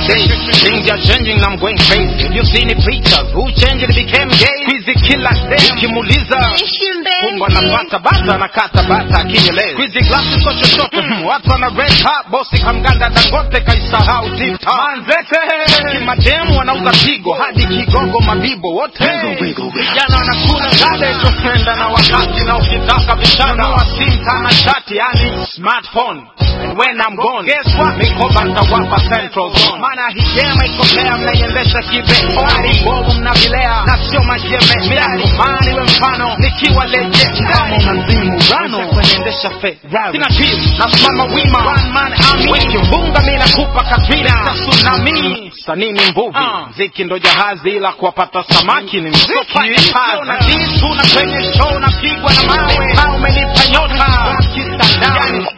days. Things are changing, I'm going crazy. Have you seen the pictures? Who changed it became gay? Squeezy kila day. Ukimuuliza kumba napata bata na kata bata akinyeleza. Squeezy glasses kwa chochote. Watu wana red hot, bosi kamganda Dangote kaisahau tip top. Manzete. Kimademu wanauza pigo hadi kigogo mabibo wote. Vijana wanakula gade tunaenda na wakati na ukitaka vishana wa simka na shati yani smartphone. And when I'm gone, guess what? Mikoba nitawapa central zone. Maana hii game iko player mnaiendesha kibe. Hadi bovu mnavilea na sio majeme. Miradi mani we mfano nikiwa legend. Kama unazimu rano kuniendesha Ferrari. Sina kill, nasimama wima. One man army. Wiki mbunga mimi nakupa Katrina. Tsunami. Sanii ni mvuvi. Ziki ndo jahazi ila kuwapata samaki ni mziki. Na kitu na kwenye show napigwa na mawe. Kama umenipa nyota. Kitandani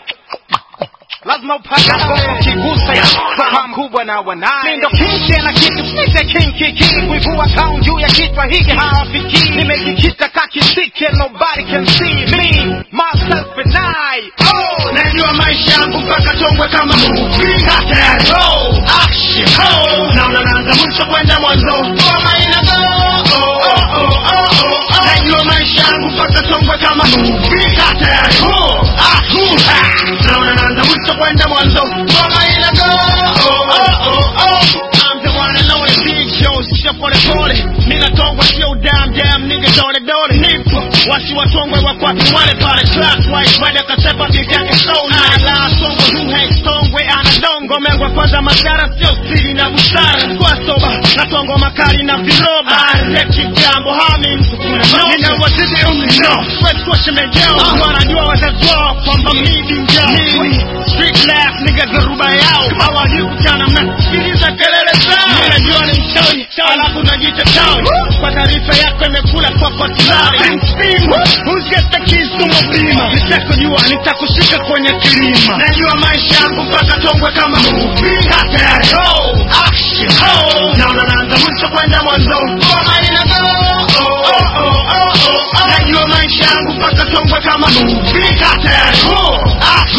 lazima upate ngoma kigusa ya soka mkubwa na wanaye ndo kinki na kitu nite kinki kinki kuivua kaun juu ya kichwa hiki hawafiki nimejikita kakisike nobody can see me myself and I oh najua maisha yangu mpaka tongwe kama movie hata ya roll action oh naona naanza mwisho kwenda mwanzo ngoma ina go oh oh oh oh oh najua maisha yangu mpaka tongwe kama movie hata ya roll action naona naanza mwisho kwenda mwanzo ngoma ina go oh oh oh oh I'm the one and only big show sisha pole pole nina tongwe sio damn damn nigga dole dole nipo wasi watongwe wakwapi wale pale class wise baada kasepa bibi yake soul ala tongwe who hates tongwe ana dongo mengwa kwanza madhara sio siri na busara kwa soba na tongo makali na viroba aleki jambo hami mtu kuna no nina wazidi umri no sweat kwa shemejeo wanajua wazazi wao kwamba mimi njao street laugh nigga dharuba yao hawajui kuchana mnasikiliza kelele zao ninajua ni mchawi alafu najiita chawi kwa taarifa yako imekula kwa kotilari Who's got the keys to my beamer nitakujua nitakushika kwenye kilima najua maisha yangu mpaka tongwe kama movie hata ya roll action oh naona naanza mwisho kwenda mwanzo ngoma ina go oh oh oh oh oh najua maisha yangu mpaka tongwe kama movie hata ya roll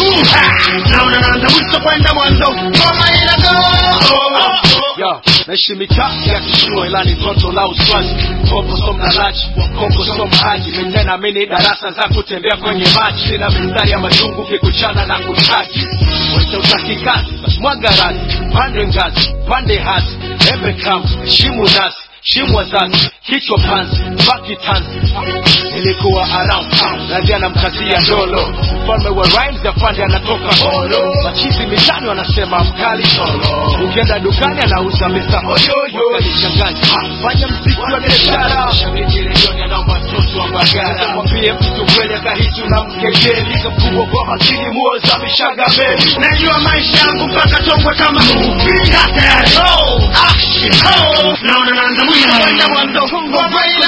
action naona naanza mwisho kwenda mwanzo ngoma ina go oh oh oh Yo, naishi mitaa ya kishua ila ni toto la uswazi Koko so mnalaji, koko so mhaji Mitena mini darasa za kutembea kwenye maji Sina mistari ya majungu kikuchana na kutaki Wote utaki kazi, basi mwaga razi Pande ngazi, pande hasi Embe kamu, shimu nasi Shimu wazazi, kichwa panzi, baki tanzi Nilikuwa around town, radia na mkazia ndolo Mfalme wa rhymes ya pande anatoka holo Machizi mitani wanasema mkali solo Ukienda dukani anauza mesa oyoyo Kalichanganya, fanya mziki wa biashara Shabiki redioni anaomba mtoto wa bagara Mwambie mtu kweli akahisi unamkejeli Kamkubwa kwa makini muoza mishaga meli najua maisha yangu mpaka tongwe kama movie hata ya roll action oh naona naanza mwisho kwenda mwanzo ngoma